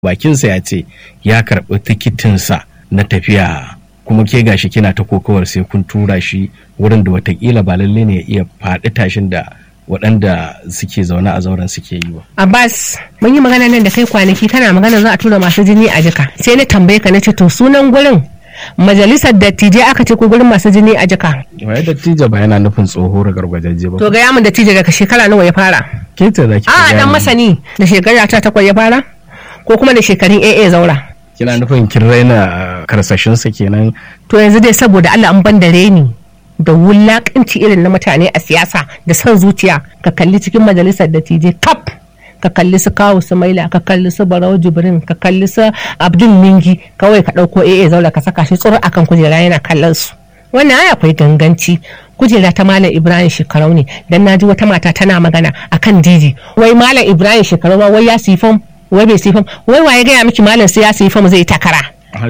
bakinsa ya ce ya karɓi tikitinsa na tafiya kuma ke gashi kina ta kokawar sai kun tura shi wurin da watakila ba lalle ne ya iya faɗi tashin da waɗanda suke zaune a zauren suke yi ba. Abbas mun yi magana nan da kai kwanaki kana magana za a tura masu jini a jika sai na tambaye ka na ce to sunan gurin majalisar dattijai aka ce ko gurin masu jini a jika. Waye dattijo ba yana nufin tsoho da gargwajaje ba. To ga yamin dattijo daga shekara nawa ya fara. Ke ce za ki A dan masani da shekara ta takwas ya fara ko kuma da shekarun AA zaura. Kina nufin kin raina karsashinsa kenan. To yanzu dai saboda Allah an ban da reni da wulakanci irin na mutane a siyasa da son zuciya ka kalli cikin majalisar dattijai kaf ka kalli su kawo su maila ka kalli su barau jibrin ka kalli su abdul mingi kawai ka ɗauko AA zaura ka saka shi tsoro akan kujera yana kallon su wannan ai akwai ganganci kujera ta malam ibrahim shekarau ne dan naji wata mata tana magana akan didi wai malam ibrahim shekarau ma wai ya siyi fam wai bai siyi fam wai waye gaya miki malam sai ya siyi fam zai takara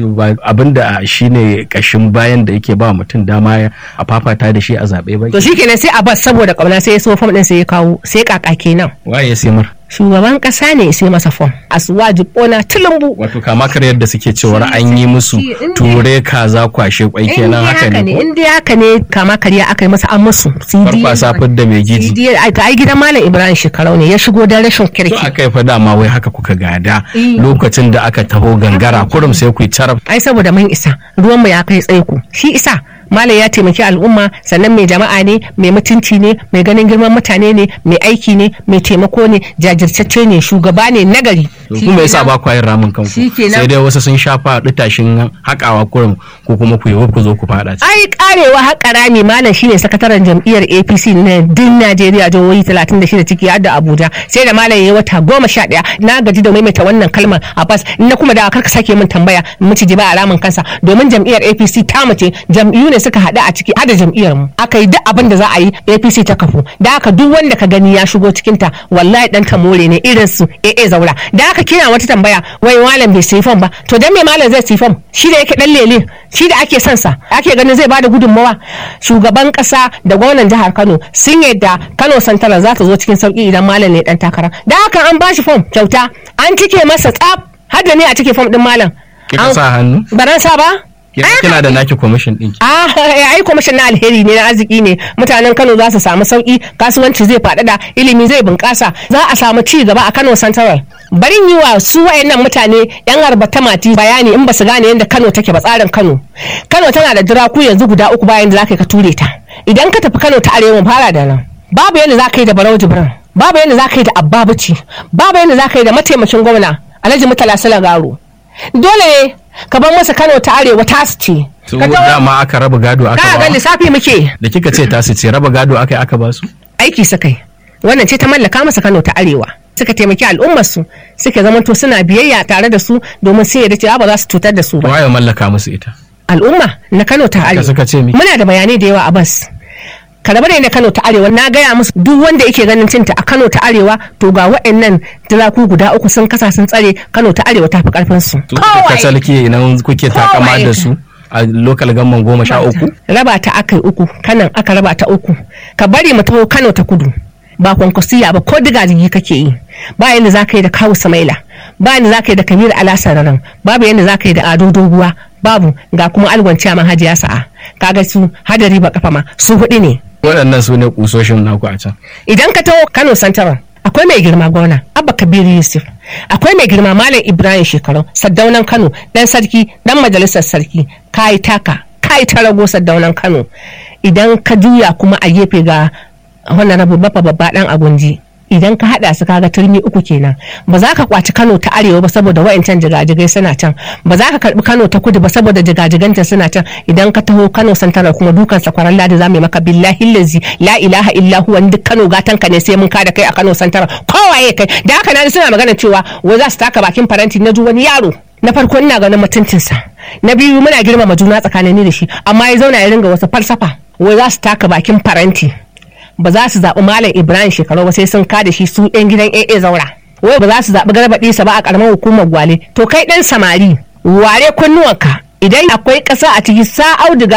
abin da shi ne kashin bayan da yake ba mutum dama a fafata da shi a zaɓe ba. To shi kenan sai a bas saboda ƙauna sai ya so fam ɗin sai ya kawo sai kaka kenan. Waye sai mar? Shugaban ƙasa ne sai masa fam. Asuwaji ƙona tulumbu. Wato kama kar yadda suke cewar an yi musu ture kaza kwashe kwai kenan haka ne. In dai haka ne kama karya aka yi masa an musu. Farfasa fidda mai gidi. CD ai gidan Malam Ibrahim Shekarau ne ya shigo da rashin kirki. To aka yi fa dama wai haka kuka gada lokacin da aka taho gangara kurum sai ku yi carab. Ai saboda mun isa ruwan mu ya kai tsaiko shi isa malam ya taimaki al'umma sannan mai jama'a ne mai mutunci ne mai ganin girman mutane ne mai aiki ne mai taimako ne jajirtacce ne shugaba ne nagari kuma yasa ba ku yin ramin kanku sai dai wasu sun shafa tashin hakawa kurum ko kuma ku yi ku zo ku fada ai karewa haƙa rami malam shine sakataren jam'iyyar APC na din Najeriya jihohi 36 ciki har da Abuja sai da malam yayi wata goma sha ɗaya na gaji da maimaita wannan kalmar Abbas na kuma da karka sake min tambaya miciji ba a ramin kansa domin jam'iyyar APC ta mace jam'iyyu ne suka haɗu a ciki hada jam'iyyar mu aka yi duk abin da za a yi APC ta kafu da haka duk wanda ka gani ya shigo cikin ta wallahi dan tamore ne irin su AA zaura da haka kina wata tambaya wai malam bai sai fam ba to dan me malam zai sai fam shi da yake dan lele shi da ake son sa ake ganin zai bada gudunmawa shugaban kasa da gwamnan jihar Kano sun yadda Kano Santara za ta zo cikin sauki idan malam ne dan takara da haka an bashi fam kyauta an cike masa tsaf har da ne a cike fam din malam kika sa hannu baran sa ba kina da naki kwamishin ɗin ki. Ah, ai kwamishin na alheri ne na arziki ne. Mutanen Kano za su samu sauki, kasuwanci zai faɗaɗa, ilimi zai bunƙasa, za a samu ci gaba a Kano Central. Barin yi wa su wayannan mutane yan arbata mati bayani in ba su gane yadda Kano take ba tsarin Kano. Kano tana da diraku yanzu guda uku bayan da za ka ture ta. Idan ka tafi Kano ta arewa fara da nan. Babu yadda za ka yi da Barau Jibran. Babu yadda za ka yi da Abba Bici. Babu yadda za ka yi da mataimakin gwamna Alhaji Murtala Salagaro. Dole ne ka bar masa Kano ta arewa tasu ce. Ka dama aka raba gado aka ba. Ka ga lissafi muke. Da kika ce tasu ce raba gado aka yi aka ba su? Aiki suka yi. Wannan ce ta mallaka masa Kano ta arewa. Suka taimaki al'ummar su suka zamanto suna biyayya tare da su domin sai ya cewa ba za su cutar da su ba. Waye mallaka musu ita? Al'umma na Kano ta arewa. suka ce mi? Muna da bayanai da yawa a bas. karaba da Kano ta Arewa na gaya musu duk wanda yake ganin cinta a Kano ta Arewa to ga waɗannan diraku guda uku sun kasa sun tsare Kano ta Arewa ta fi karfin su. Ka salke idan kuke takama da su a lokal gamman goma sha uku? Raba ta aka yi uku kanan aka raba ta uku ka bari mu taho Kano ta kudu. ba kwankwasiya ba ko diga jigi kake yi ba yadda za ka yi da kawu samaila ba yadda za ka yi da kamir alasararan babu yadda za ka yi da ado doguwa babu ga kuma algwanciya ma hajiya sa'a kaga su hadari ba kafa ma su hudu ne waɗannan su ne kusoshin naku a can idan ka taho kano santara akwai mai girma gona abba kabiru yusuf akwai mai girma malam ibrahim shekaru saddaunan kano dan sarki dan majalisar sarki kayi taka kayi ta rago saddaunan kano idan ka juya kuma a gefe ga wannan rabu bafa babba dan agunji idan ka hada su kaga turmi uku kenan ba za ka kwaci Kano ta arewa ba saboda wayancan jigajigai suna can ba za ka karbi Kano ta kudu ba saboda jigajiganta suna can idan ka taho Kano santara kuma dukan sakwaran ladi za mu maka billahi lazi la ilaha illa huwa duk Kano gatan ka ne sai mun kada kai a Kano santara kowaye kai da haka na suna magana cewa wai za su taka bakin faranti na wani yaro na farko ina ganin mutuncinsa na biyu muna girmama juna tsakanin ni da shi amma ya zauna ya ringa wasu falsafa wai za su taka bakin faranti ba za su zaɓi Malam Ibrahim shekaru ba sai sun kada shi su ɗan gidan AA zaura. Wai ba za su zaɓi garba ɗisa ba a ƙaramar hukumar gwale. To kai ɗan samari ware kunnuwanka idan akwai ƙasa a ciki sa auduga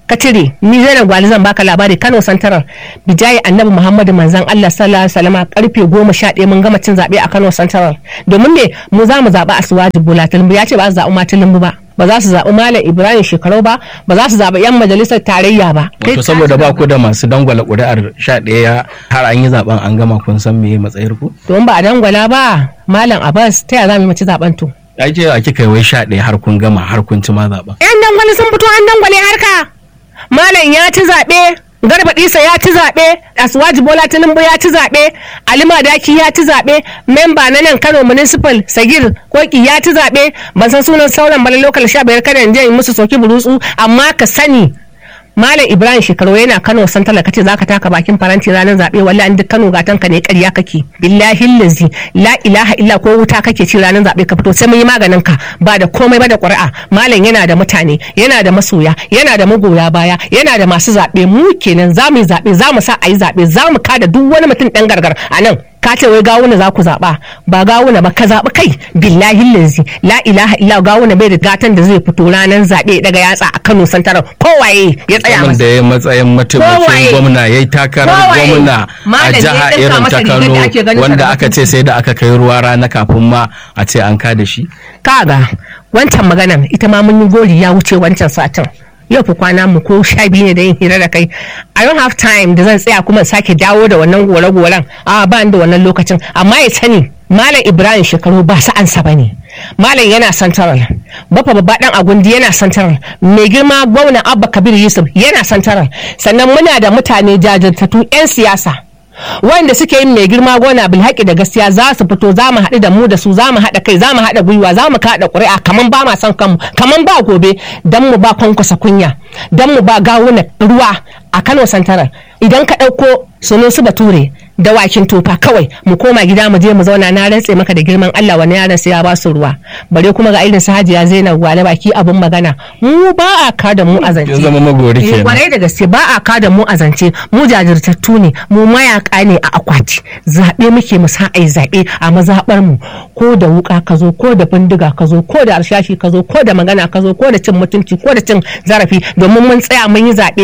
ka cire ni zainab gwali zan baka labari kano santaral bijayi annabi muhammadu manzan allah sallallahu alaihi wasallam karfe goma sha ɗaya mun gama cin zaɓe a kano santaral domin me mu za mu zaɓi asuwaji bola tilimbu ya ce ba su zaɓi ma tilimbu ba ba za su zaɓi malam ibrahim shekaru ba ba za su zaɓi yan majalisar tarayya ba wato saboda ba ku da masu dangwala ƙuri'ar sha ɗaya har an yi zaben an gama kun san me matsayar ku don ba a dangwala ba malam abbas ta yaya za mu yi mace zaɓen to ai ce a kika yi wai sha ɗaya har kun gama har kun ci ma zaben yan dangwale sun fito an dangwale harka malam ya ci zaɓe garba ɗisa ya ci zaɓe asuwaji bola tinubu ya ci zaɓe alima daki ya ci zaɓe memba na nan kano municipal sagir koki ya ci zaɓe ban san sunan sauran bala lokal sha biyar kada in je in musu soki burutsu amma ka sani Malam Ibrahim shekaru yana Kano san talaka ce zaka taka bakin faranti ranar zaɓe wallahi duk Kano gatan ka ne ƙarya kake billahi lazi la ilaha illa ko wuta kake ci ranar zaɓe ka fito sai mun yi maganin ka ba da komai ba da ƙuri'a malam yana da mutane yana da masoya yana da magoya baya yana da masu zaɓe mu kenan za mu yi zaɓe za mu sa a yi zaɓe za mu kada duk wani mutum ɗan gargar a nan ka ce wai gawuna za ku zaɓa ba gawuna ba ka zaɓi kai billahi lazi la ilaha illa gawuna bai da gatan da zai fito ranar zaɓe daga yatsa a Kano santarar kowaye ya tsaya Mutumin da ya matsayin mataimakin Kowaye. gwamna ya yi takarar Kowaye. gwamna a Malam ne jiha ya ɗinka irin masa ta rigar da ake Kano ganin wanda sa da aka ce sai da aka kai ruwa rana kafin ma a ce an kada shi kaga wancan maganar ita ma mun yi gori ya wuce wancan satin yau fi kwana mu ko sha biyu ne da yin hira da kai i don't have time da zan tsaya kuma in sake dawo da wannan gore-goren a ba ni da wannan lokacin amma ya sani malam ibrahim shekaru ba sa'ansa ba ne malam yana santaral bafa babba dan agundi yana santaral mai girma gwamna abba kabir yusuf yana santaral sannan muna da mutane jajirtattu 'yan siyasa wanda suke yin mai girma gona bilhaki da gaskiya za su fito za mu haɗu da mu da su za mu haɗa kai za mu haɗa gwiwa za mu kaɗa ƙuri'a kaman ba ma son kanmu kaman ba gobe dan mu ba kwankwasa kunya dan mu ba gawuna ruwa a Kano Santarar idan ka ɗauko sunusu bature dawakin tofa kawai mu koma gida mu je mu zauna na rantse maka da girman Allah wani yaran sai ya ba su ruwa bare kuma ga irin su Hajiya Zainab Gwale baki abun magana mu ba a ka da mu a zance kin zama magori Eh, kenan kwarai da gaske ba a kada mu a zance mu jajirtattu ne mu mayaka ne a akwati zaɓe muke mu sa ai zaɓe a mazaɓar mu ko da wuka ka zo ko da bindiga ka zo ko da arshashi ka zo ko da magana ka zo ko da cin mutunci ko da cin zarafi domin mun tsaya mun yi zaɓe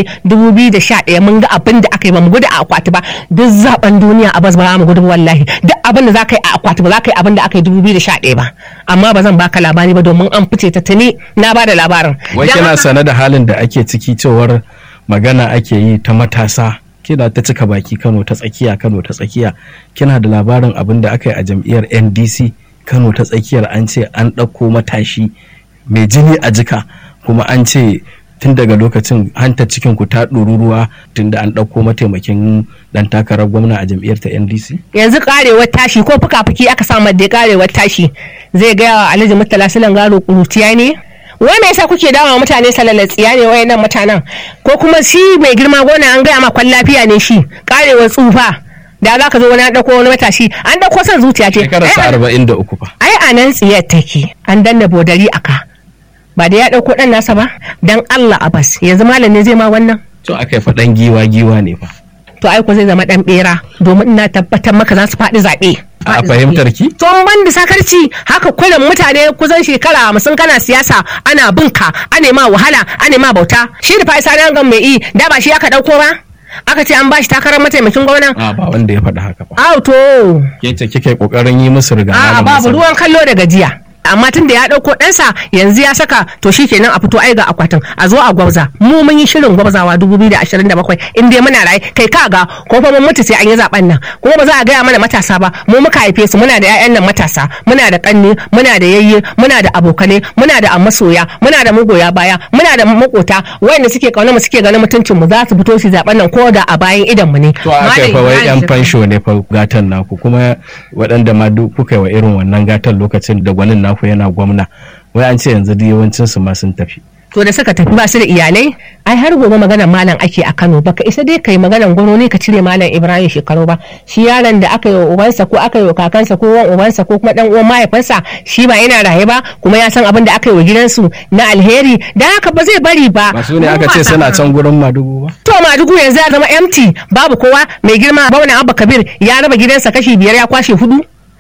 2011 mun ga abin da aka yi ba mu gudu a akwati ba duk zaɓen duniya a bas ba mu gudu ba wallahi duk abin da za ka yi a akwati ba za ka yi abin da aka yi 2011 ba amma ba zan baka labari ba domin an fice ta tuni na ba da labarin wai Dan kina haka- sane da halin da ake ciki cewar magana ake yi ta matasa kina ta cika baki Kano ta tsakiya Kano ta tsakiya kina da labarin abin da aka yi a jam'iyyar NDC Kano ta tsakiyar an ce an ɗauko matashi mai jini a jika kuma an ce tun daga lokacin hanta cikin ku ta ɗoruruwa tun da an ɗauko mataimakin ɗan takarar gwamna a jam'iyyar ta NDC yanzu karewar tashi ko fuka-fuki aka sa da karewar tashi zai gaya wa alhaji murtala silan garo kuruciya ne wai me yasa kuke dawa mutane salalatsiya ne wayannan mutanen ko kuma shi mai girma gona an gaya ma kwan lafiya ne shi karewar tsufa da za ka zo wani an ɗauko wani matashi an ɗauko son zuciya ce shekararsa Ai, arba'in da uku fa ai a nan tsiyar take an danna bodari aka ba da ya ɗauko ɗan nasa ba dan Allah abas yanzu malam ne zai ma wannan to aka yi faɗan giwa giwa ne fa to ai ko zai zama ɗan ɓera domin ina tabbatar maka za su faɗi zaɓe a fahimtar ki tsohon ban da sakarci haka kullum mutane kusan shekara hamsin kana siyasa ana binka ana ma wahala ana ma bauta shi da fa'isa na gan mai yi da ba shi aka dauko ba aka ce an bashi takarar mataimakin gwamna a ba wanda ya faɗi haka ba Au to ke ce kika yi kokarin yi musu riga a malam babu Hassan. ruwan kallo da gajiya amma tun da ya ɗauko ɗansa yanzu ya saka to shi kenan a fito ai ga akwatin a zo a gwabza mu mun yi shirin gwabzawa 2027 in dai muna raye kai ka ga ko fa mun mutu sai an yi zaben nan kuma ba za a gaya mana matasa ba mu muka haife su muna da 'ya'yan nan matasa muna da kanni muna da yayye muna da abokanai muna da masoya muna da magoya baya muna da makota wayanda suke kauna mu suke ganin mutuncin mu za su fito su zaben nan ko da a bayan idan mu ne to aka yi fa wai yan fansho ne fa gatan naku kuma waɗanda ma duk kuka yi wa irin wannan gatan lokacin da gwanin naku yana gwamna wai an ce yanzu duk yawancin su ma sun tafi to da suka tafi ba su da iyalai ai har gobe maganar malam ake a Kano baka isa dai kai maganar gwamnati ka cire malam Ibrahim shekaru ba shi yaron da aka yi wa ubansa ko aka yi wa kakansa ko wan ubansa ko kuma dan uwan mahaifinsa shi ba yana raye ba kuma ya san abin da aka yi wa gidansu na alheri dan haka ba zai bari ba ba su ne aka ce suna can gurin madugu ba to madugu yanzu ya zama empty babu kowa mai girma bauna abba kabir ya raba gidansa kashi biyar ya kwashe hudu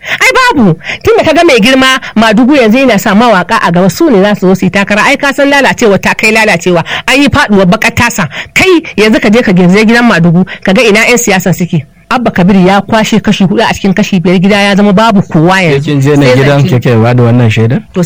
ai babu tunda kaga mai girma madugu yanzu yana sa mawaka a gaba su ne za su zo su yi takara ai ka san lalacewa ta kai lalacewa an yi faduwar bakar tasa kai yanzu ka je ka girze gidan madugu kaga ina yan siyasa suke abba kabir ya kwashe kashi hudu a cikin kashi biyar gida ya zama babu kowa yanzu kin je na Sai gidan zance. kike ba da wannan shaidar to